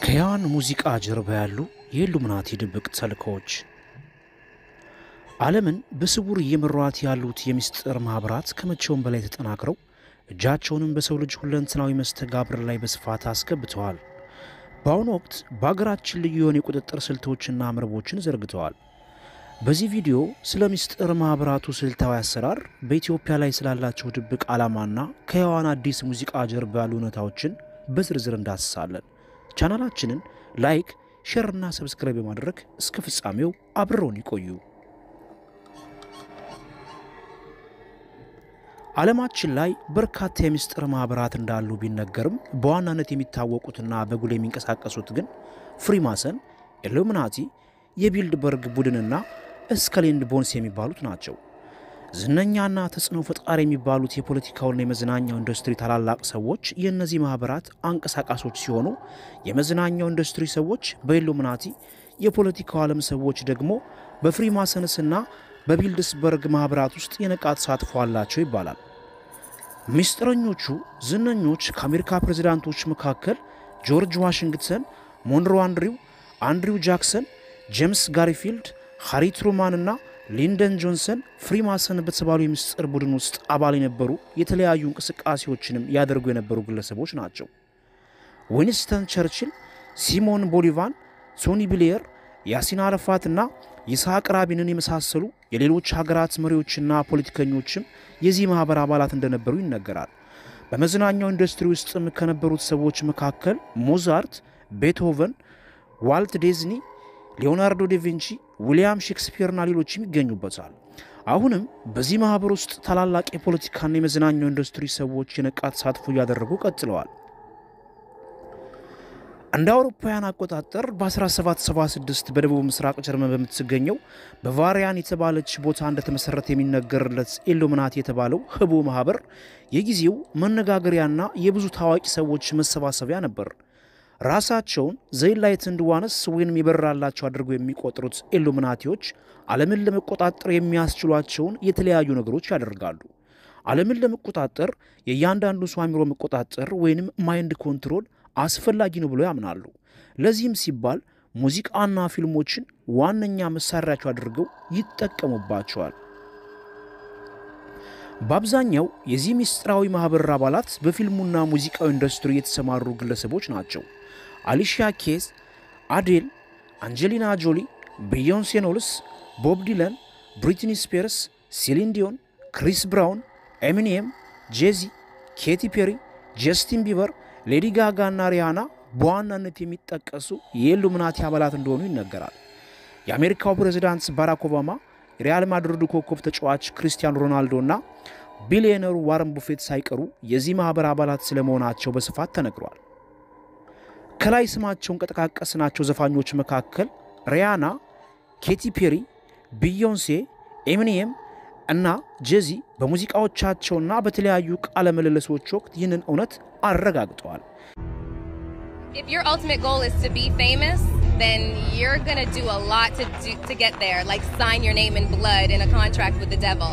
ከያን ሙዚቃ ጀርባ ያሉ የኢሉሚናቲ ድብቅ ተልእኮዎች ዓለምን በስውር እየመሯት ያሉት የምስጢር ማኅበራት ከመቼውም በላይ ተጠናክረው እጃቸውንም በሰው ልጅ ሁለንተናዊ መስተጋብር ላይ በስፋት አስገብተዋል። በአሁኑ ወቅት በአገራችን ልዩ የሆኑ የቁጥጥር ስልቶችና መረቦችን ዘርግተዋል። በዚህ ቪዲዮ ስለ ምስጢር ማኅበራቱ ስልታዊ አሰራር፣ በኢትዮጵያ ላይ ስላላቸው ድብቅ ዓላማና ከሔዋን አዲስ ሙዚቃ ጀርባ ያሉ እውነታዎችን በዝርዝር እንዳስሳለን። ቻናላችንን ላይክ፣ ሼር እና ሰብስክራይብ በማድረግ እስከ ፍጻሜው አብረውን ይቆዩ። ዓለማችን ላይ በርካታ የምስጢር ማኅበራት እንዳሉ ቢነገርም በዋናነት የሚታወቁትና በጉል የሚንቀሳቀሱት ግን ፍሪማሰን፣ ኢሉሚናቲ፣ የቢልድበርግ ቡድንና እስከሌንድ ቦንስ የሚባሉት ናቸው። ዝነኛና ተጽዕኖ ፈጣሪ የሚባሉት የፖለቲካውና የመዝናኛው ኢንዱስትሪ ታላላቅ ሰዎች የእነዚህ ማኅበራት አንቀሳቃሾች ሲሆኑ የመዝናኛው ኢንዱስትሪ ሰዎች በኢሉሚናቲ፣ የፖለቲካው ዓለም ሰዎች ደግሞ በፍሪማሰንስና በቢልድስበርግ ማኅበራት ውስጥ የነቃ ተሳትፎ አላቸው ይባላል። ምስጢረኞቹ ዝነኞች ከአሜሪካ ፕሬዚዳንቶች መካከል ጆርጅ ዋሽንግተን፣ ሞንሮ አንድሪው፣ አንድሪው ጃክሰን፣ ጄምስ ጋሪፊልድ፣ ሃሪ ትሩማን እና ሊንደን ጆንሰን ፍሪማሰን በተባሉ የምስጢር ቡድን ውስጥ አባል የነበሩ የተለያዩ እንቅስቃሴዎችንም ያደርጉ የነበሩ ግለሰቦች ናቸው። ዊንስተን ቸርችል፣ ሲሞን ቦሊቫን፣ ቶኒ ብሌየር፣ ያሲን አረፋት እና ይስሐቅ ራቢንን የመሳሰሉ የሌሎች ሀገራት መሪዎችና ፖለቲከኞችም የዚህ ማኅበር አባላት እንደነበሩ ይነገራል። በመዝናኛው ኢንዱስትሪ ውስጥም ከነበሩት ሰዎች መካከል ሞዛርት፣ ቤትሆቨን፣ ዋልት ዲዝኒ፣ ሊዮናርዶ ዳቪንቺ፣ ዊልያም ሼክስፒርና ሌሎችም ይገኙበታል። አሁንም በዚህ ማኅበር ውስጥ ታላላቅ የፖለቲካና የመዝናኛው ኢንዱስትሪ ሰዎች የነቃ ተሳትፎ እያደረጉ ቀጥለዋል። እንደ አውሮፓውያን አቆጣጠር በ1776 በደቡብ ምስራቅ ጀርመን በምትገኘው በቫሪያን የተባለች ቦታ እንደተመሰረተ የሚነገርለት ኢሉሚናቲ የተባለው ህቡ ማህበር የጊዜው መነጋገሪያና የብዙ ታዋቂ ሰዎች መሰባሰቢያ ነበር። ራሳቸውን ዘይንላይትንድ ዋንስ ወይንም የበራላቸው አድርገው የሚቆጥሩት ኢሉሚናቲዎች ዓለምን ለመቆጣጠር የሚያስችሏቸውን የተለያዩ ነገሮች ያደርጋሉ። ዓለምን ለመቆጣጠር የእያንዳንዱ ሰው አእምሮ መቆጣጠር ወይንም ማይንድ ኮንትሮል አስፈላጊ ነው ብለው ያምናሉ። ለዚህም ሲባል ሙዚቃና ፊልሞችን ዋነኛ መሳሪያቸው አድርገው ይጠቀሙባቸዋል። በአብዛኛው የዚህ ምስጢራዊ ማኅበር አባላት በፊልሙና ሙዚቃዊ ኢንዱስትሪ የተሰማሩ ግለሰቦች ናቸው። አሊሺያ ኬዝ፣ አዴል፣ አንጀሊና ጆሊ፣ ቢዮንሴ ኖልስ፣ ቦብ ዲለን፣ ብሪትኒ ስፔርስ፣ ሴሊን ዲዮን፣ ክሪስ ብራውን፣ ኤሚኒየም፣ ጄዚ፣ ኬቲ ፔሪ፣ ጀስቲን ቢበር ሌዲ ጋጋ እና ሪያና በዋናነት የሚጠቀሱ የኢሉሚናቲ አባላት እንደሆኑ ይነገራል። የአሜሪካው ፕሬዚዳንት ባራክ ኦባማ፣ የሪያል ማድሪዱ ኮከብ ተጫዋች ክርስቲያኖ ሮናልዶ እና ቢሊዮነሩ ዋረን ቡፌት ሳይቀሩ የዚህ ማኅበር አባላት ስለመሆናቸው በስፋት ተነግሯል። ከላይ ስማቸውን ከጠቃቀስናቸው ዘፋኞች መካከል ሪያና፣ ኬቲ ፔሪ፣ ቢዮንሴ፣ ኤሚኒየም እና ጄዚ በሙዚቃዎቻቸውና በተለያዩ ቃለ ምልልሶች ወቅት ይህንን እውነት አረጋግጠዋል። If your ultimate goal is to be famous, then you're gonna do a lot to do, to get there, like sign your name in blood in a contract with the devil.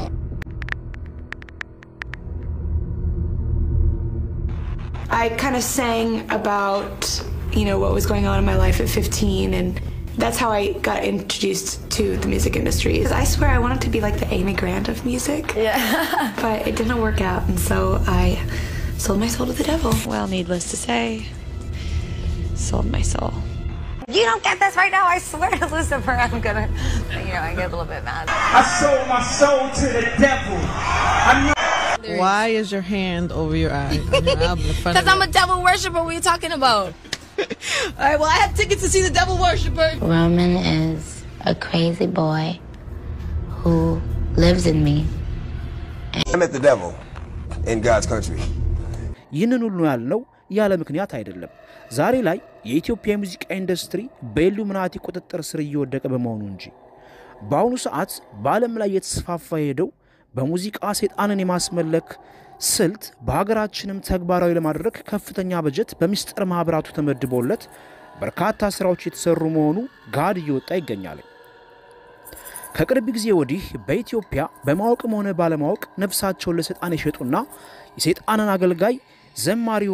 I kind of sang about, you know, what was going on in my life at 15 and that's how I got introduced to the music industry. I swear I wanted to be like the Amy Grant of music. Yeah. but it didn't work out and so I sold my soul to the devil. Well, needless to say, sold my soul. You don't get this right now. I swear to Lucifer, I'm gonna, you know, I get a little bit mad. I sold my soul to the devil. I'm not Why is your hand over your eye? on your album in front of Because I'm you? a devil worshiper. What are you talking about? All right, well, I have tickets to see the devil worshiper. Roman is a crazy boy who lives in me. I met the devil in God's country. ይህንን ሁሉ ያልነው ያለ ምክንያት አይደለም። ዛሬ ላይ የኢትዮጵያ የሙዚቃ ኢንዱስትሪ በኢሉሚናቲ ቁጥጥር ስር እየወደቀ በመሆኑ እንጂ። በአሁኑ ሰዓት በዓለም ላይ የተስፋፋ የሄደው በሙዚቃ ሰይጣንን የማስመለክ ስልት በሀገራችንም ተግባራዊ ለማድረግ ከፍተኛ በጀት በምስጢር ማኅበራቱ ተመድቦለት በርካታ ሥራዎች የተሰሩ መሆኑ ጋድ እየወጣ ይገኛል። ከቅርብ ጊዜ ወዲህ በኢትዮጵያ በማወቅም ሆነ ባለማወቅ ነፍሳቸውን ለሰይጣን የሸጡና የሰይጣንን አገልጋይ ዘማሪ የሆኑ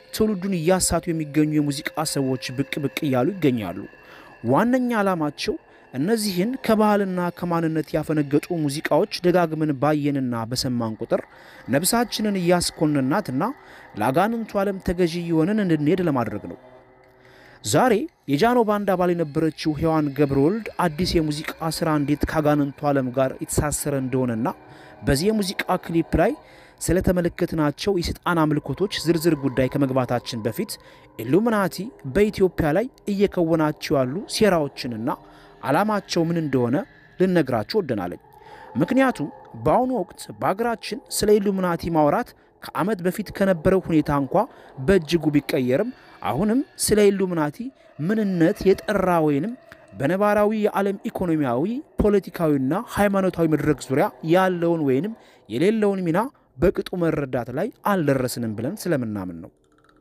ትውልዱን እያሳቱ የሚገኙ የሙዚቃ ሰዎች ብቅ ብቅ እያሉ ይገኛሉ። ዋነኛ ዓላማቸው እነዚህን ከባህልና ከማንነት ያፈነገጡ ሙዚቃዎች ደጋግመን ባየንና በሰማን ቁጥር ነብሳችንን እያስኮንናትና ለአጋንንቱ ዓለም ተገዢ የሆንን እንድንሄድ ለማድረግ ነው። ዛሬ የጃኖ ባንድ አባል የነበረችው ሔዋን ገብረወልድ አዲስ የሙዚቃ ሥራ እንዴት ከአጋንንቱ ዓለም ጋር የተሳሰረ እንደሆነና በዚህ የሙዚቃ ክሊፕ ላይ ስለተመለከትናቸው የሰይጣን አምልኮቶች ዝርዝር ጉዳይ ከመግባታችን በፊት ኢሉሚናቲ በኢትዮጵያ ላይ እየከወናቸው ያሉ ሴራዎችንና ዓላማቸው ምን እንደሆነ ልነግራችሁ ወደናለኝ። ምክንያቱም በአሁኑ ወቅት በሀገራችን ስለ ኢሉሚናቲ ማውራት ከዓመት በፊት ከነበረው ሁኔታ እንኳ በእጅጉ ቢቀየርም አሁንም ስለ ኢሉሚናቲ ምንነት የጠራ ወይንም በነባራዊ የዓለም ኢኮኖሚያዊ፣ ፖለቲካዊና ሃይማኖታዊ መድረክ ዙሪያ ያለውን ወይንም የሌለውን ሚና በቅጡ መረዳት ላይ አልደረስንም ብለን ስለምናምን ነው።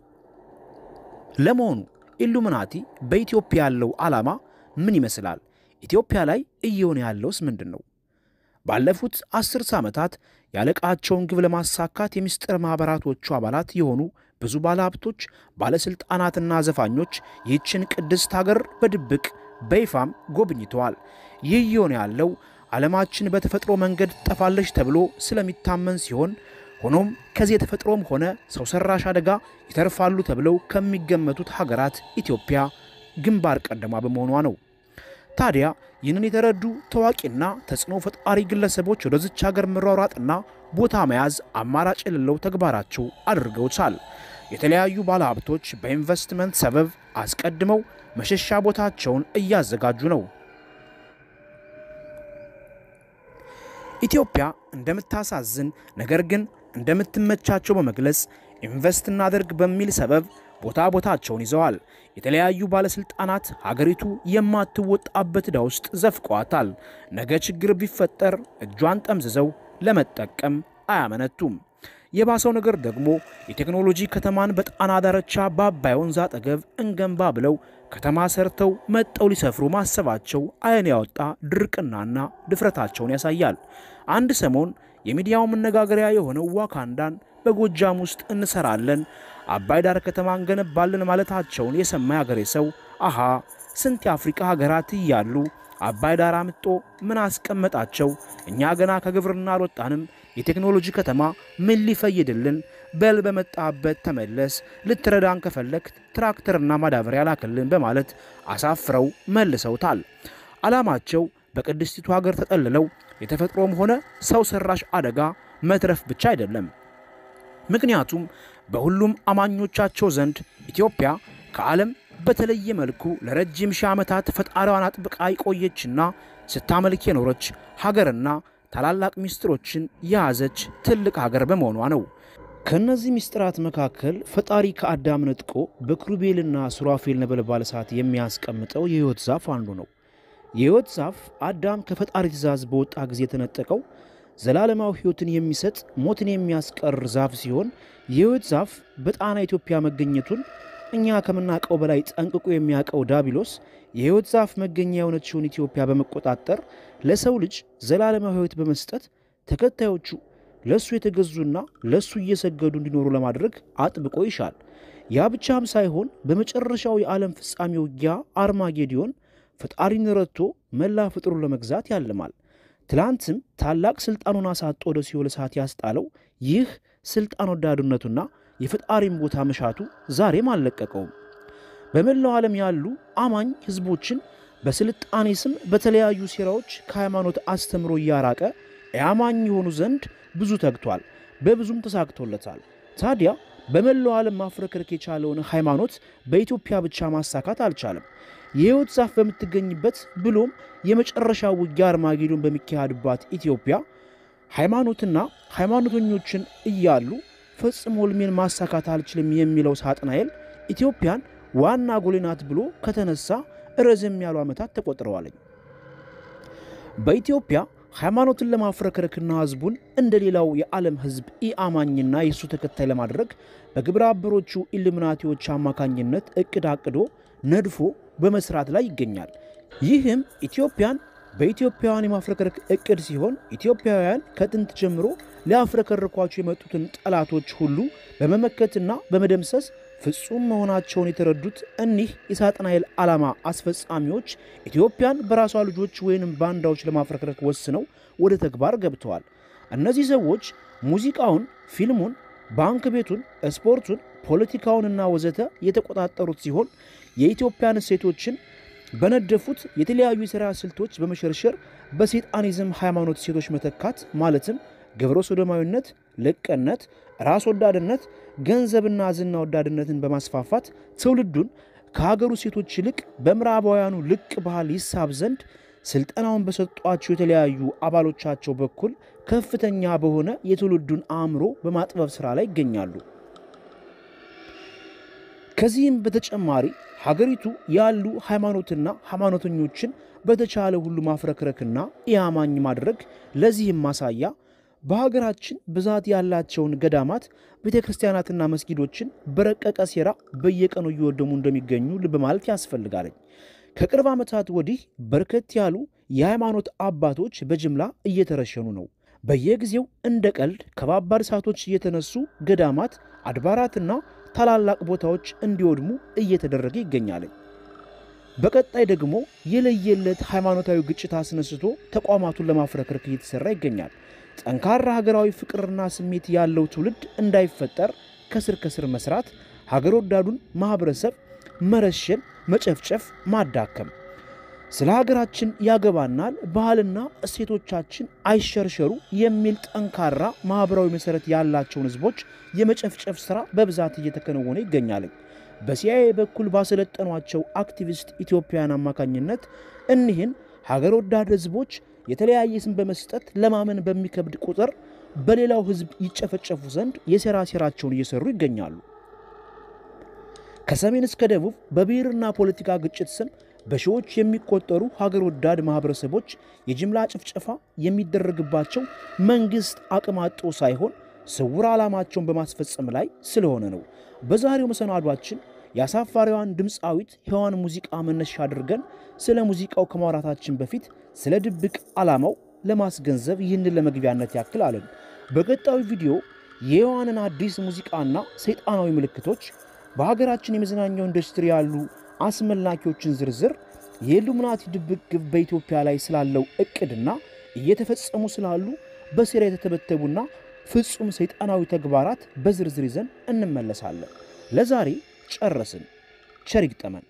ለመሆኑ ኢሉሚናቲ በኢትዮጵያ ያለው ዓላማ ምን ይመስላል? ኢትዮጵያ ላይ እየሆነ ያለውስ ምንድን ነው? ባለፉት አስርተ ዓመታት ያለቃቸውን ግብ ለማሳካት የሚስጥር ማኅበራቶቹ አባላት የሆኑ ብዙ ባለሀብቶች፣ ባለሥልጣናትና ዘፋኞች ይህችን ቅድስት ሀገር በድብቅ በይፋም ጎብኝተዋል። ይህ እየሆነ ያለው ዓለማችን በተፈጥሮ መንገድ ጠፋለች ተብሎ ስለሚታመን ሲሆን ሆኖም ከዚህ የተፈጥሮም ሆነ ሰው ሰራሽ አደጋ ይተርፋሉ ተብለው ከሚገመቱት ሀገራት ኢትዮጵያ ግንባር ቀደማ በመሆኗ ነው። ታዲያ ይህንን የተረዱ ታዋቂና ተጽዕኖ ፈጣሪ ግለሰቦች ወደዚች ሀገር መሯሯጥና ቦታ መያዝ አማራጭ የሌለው ተግባራቸው አድርገውታል። የተለያዩ ባለሀብቶች በኢንቨስትመንት ሰበብ አስቀድመው መሸሻ ቦታቸውን እያዘጋጁ ነው። ኢትዮጵያ እንደምታሳዝን ነገር ግን እንደምትመቻቸው በመግለጽ ኢንቨስት እናደርግ በሚል ሰበብ ቦታ ቦታቸውን ይዘዋል። የተለያዩ ባለስልጣናት ሀገሪቱ የማትወጣበት ዕዳ ውስጥ ዘፍቀዋታል። ነገ ችግር ቢፈጠር እጇን ጠምዝዘው ለመጠቀም አያመነቱም። የባሰው ነገር ደግሞ የቴክኖሎጂ ከተማን በጣና ዳርቻ በአባይ ወንዝ አጠገብ እንገንባ ብለው ከተማ ሰርተው መጠው ሊሰፍሩ ማሰባቸው ዓይን ያወጣ ድርቅናና ድፍረታቸውን ያሳያል። አንድ ሰሞን የሚዲያው መነጋገሪያ የሆነው ዋካንዳን በጎጃም ውስጥ እንሰራለን፣ አባይ ዳር ከተማ እንገነባለን ማለታቸውን የሰማ ያገሬ ሰው አሃ ስንት የአፍሪቃ ሀገራት እያሉ አባይ ዳር አምጦ ምን አስቀመጣቸው? እኛ ገና ከግብርና አልወጣንም። የቴክኖሎጂ ከተማ ምን ሊፈይድልን? በል በመጣበት ተመለስ፣ ልትረዳን ከፈለክ ትራክተርና ማዳበሪያ ላክልን በማለት አሳፍረው መልሰውታል። ዓላማቸው በቅድስቲቱ ሀገር ተጠልለው የተፈጥሮም ሆነ ሰው ሰራሽ አደጋ መትረፍ ብቻ አይደለም። ምክንያቱም በሁሉም አማኞቻቸው ዘንድ ኢትዮጵያ ከዓለም በተለየ መልኩ ለረጅም ሺህ ዓመታት ፈጣሪዋን አጥብቃ የቆየችና ስታመልክ የኖረች ሀገርና ታላላቅ ምስጢሮችን የያዘች ትልቅ ሀገር በመሆኗ ነው። ከእነዚህ ምስጢራት መካከል ፈጣሪ ከአዳም ነጥቆ በክሩቤልና ሱራፌል ነበልባል እሳት የሚያስቀምጠው የሕይወት ዛፍ አንዱ ነው። የሕይወት ዛፍ አዳም ከፈጣሪ ትእዛዝ በወጣ ጊዜ የተነጠቀው ዘላለማዊ ሕይወትን የሚሰጥ ሞትን የሚያስቀር ዛፍ ሲሆን የሕይወት ዛፍ በጣና ኢትዮጵያ መገኘቱን እኛ ከምናውቀው በላይ ጠንቅቆ የሚያውቀው ዳቢሎስ የሕይወት ዛፍ መገኛ የሆነችውን ኢትዮጵያ በመቆጣጠር ለሰው ልጅ ዘላለማዊ ሕይወት በመስጠት ተከታዮቹ ለእሱ የተገዙና ለእሱ እየሰገዱ እንዲኖሩ ለማድረግ አጥብቆ ይሻል። ያ ብቻም ሳይሆን በመጨረሻው የዓለም ፍጻሜ ውጊያ አርማጌዲዮን ፈጣሪን ረድቶ መላ ፍጥሩን ለመግዛት ያልማል። ትላንትም ታላቅ ሥልጣኑን አሳጦ ወደ ሲኦል እሳት ያስጣለው ይህ ሥልጣን ወዳድነቱና የፈጣሪን ቦታ መሻቱ ዛሬም አልለቀቀውም። በመላው ዓለም ያሉ አማኝ ሕዝቦችን በስልጣኔ ስም በተለያዩ ሴራዎች ከሃይማኖት አስተምሮ እያራቀ የአማኝ የሆኑ ዘንድ ብዙ ተግቷል፣ በብዙም ተሳክቶለታል። ታዲያ በመላው ዓለም ማፍረክረክ የቻለውን ሃይማኖት በኢትዮጵያ ብቻ ማሳካት አልቻለም። የሕይወት ዛፍ በምትገኝበት ብሎም የመጨረሻ ውጊያ አርማጌዶን በሚካሄድባት ኢትዮጵያ ሃይማኖትና ሃይማኖተኞችን እያሉ ፈጽሞ ሕልሜን ማሳካት አልችልም የሚለው ሳጥናኤል ኢትዮጵያን ዋና ጎሌ ናት ብሎ ከተነሳ ረዘም ያሉ ዓመታት ተቆጥረዋለኝ። በኢትዮጵያ ሃይማኖትን ለማፍረክረክና ሕዝቡን እንደ ሌላው የዓለም ሕዝብ ኢአማኝና የእሱ ተከታይ ለማድረግ በግብረ አበሮቹ ኢሉሚናቲዎች አማካኝነት እቅድ አቅዶ ነድፎ በመስራት ላይ ይገኛል። ይህም ኢትዮጵያን በኢትዮጵያውያን የማፍረከረክ እቅድ ሲሆን ኢትዮጵያውያን ከጥንት ጀምሮ ሊያፍረከርኳቸው የመጡትን ጠላቶች ሁሉ በመመከትና በመደምሰስ ፍጹም መሆናቸውን የተረዱት እኒህ የሳጥናኤል ዓላማ አስፈጻሚዎች ኢትዮጵያን በራሷ ልጆች ወይንም ባንዳዎች ለማፍረክረክ ወስነው ወደ ተግባር ገብተዋል። እነዚህ ሰዎች ሙዚቃውን፣ ፊልሙን፣ ባንክ ቤቱን፣ ስፖርቱን፣ ፖለቲካውንና ወዘተ የተቆጣጠሩት ሲሆን የኢትዮጵያን እሴቶችን በነደፉት የተለያዩ የሥራ ስልቶች በመሸርሸር በሴጣኒዝም ሃይማኖት ሴቶች መተካት ማለትም ግብረ ሶዶማዊነት፣ ልቅነት፣ ራስ ወዳድነት፣ ገንዘብና ዝና ወዳድነትን በማስፋፋት ትውልዱን ከሀገሩ ሴቶች ይልቅ በምዕራባውያኑ ልቅ ባህል ይሳብ ዘንድ ስልጠናውን በሰጧቸው የተለያዩ አባሎቻቸው በኩል ከፍተኛ በሆነ የትውልዱን አእምሮ በማጥበብ ሥራ ላይ ይገኛሉ። ከዚህም በተጨማሪ ሀገሪቱ ያሉ ሃይማኖትና ሃይማኖተኞችን በተቻለ ሁሉ ማፍረክረክና ኢያማኝ ማድረግ ለዚህም ማሳያ በሀገራችን ብዛት ያላቸውን ገዳማት፣ ቤተ ክርስቲያናትና መስጊዶችን በረቀቀ ሴራ በየቀኑ እየወደሙ እንደሚገኙ ልብ ማለት ያስፈልጋል። ከቅርብ ዓመታት ወዲህ በርከት ያሉ የሃይማኖት አባቶች በጅምላ እየተረሸኑ ነው። በየጊዜው እንደ ቀልድ ከባባድ እሳቶች እየተነሱ ገዳማት፣ አድባራትና ታላላቅ ቦታዎች እንዲወድሙ እየተደረገ ይገኛል። በቀጣይ ደግሞ የለየለት ሃይማኖታዊ ግጭት አስነስቶ ተቋማቱን ለማፍረክረክ እየተሰራ ይገኛል። ጠንካራ ሀገራዊ ፍቅርና ስሜት ያለው ትውልድ እንዳይፈጠር ከስር ከስር መስራት፣ ሀገር ወዳዱን ማህበረሰብ መረሸን፣ መጨፍጨፍ፣ ማዳከም። ስለ ሀገራችን ያገባናል፣ ባህልና እሴቶቻችን አይሸርሸሩ የሚል ጠንካራ ማህበራዊ መሰረት ያላቸውን ህዝቦች የመጨፍጨፍ ሥራ በብዛት እየተከናወነ ይገኛል። በሲአይኤ በኩል ባሰለጠኗቸው አክቲቪስት ኢትዮጵያውያን አማካኝነት እኒህን ሀገር ወዳድ ህዝቦች የተለያየ ስም በመስጠት ለማመን በሚከብድ ቁጥር በሌላው ህዝብ ይጨፈጨፉ ዘንድ የሴራ ሴራቸውን እየሰሩ ይገኛሉ። ከሰሜን እስከ ደቡብ በብሔርና ፖለቲካ ግጭት ስም በሺዎች የሚቆጠሩ ሀገር ወዳድ ማህበረሰቦች የጅምላ ጭፍጨፋ የሚደረግባቸው መንግስት አቅም አጦ ሳይሆን ስውር ዓላማቸውን በማስፈጸም ላይ ስለሆነ ነው። በዛሬው መሰናዷችን የአሳፋሪዋን ድምፃዊት ሔዋን ሙዚቃ መነሻ አድርገን ስለ ሙዚቃው ከማውራታችን በፊት ስለ ድብቅ ዓላማው ለማስገንዘብ ይህንን ለመግቢያነት ያክል አለን። በቀጣዩ ቪዲዮ የሔዋንን አዲስ ሙዚቃና ሰይጣናዊ ምልክቶች፣ በሀገራችን የመዝናኛው ኢንዱስትሪ ያሉ አስመላኪዎችን ዝርዝር፣ የኢሉሚናቲ ድብቅ ግብ በኢትዮጵያ ላይ ስላለው እቅድና እየተፈጸሙ ስላሉ በሴራ የተተበተቡና ፍጹም ሰይጣናዊ ተግባራት በዝርዝር ይዘን እንመለሳለን። ለዛሬ ጨረስን። ቸር ይግጠመን።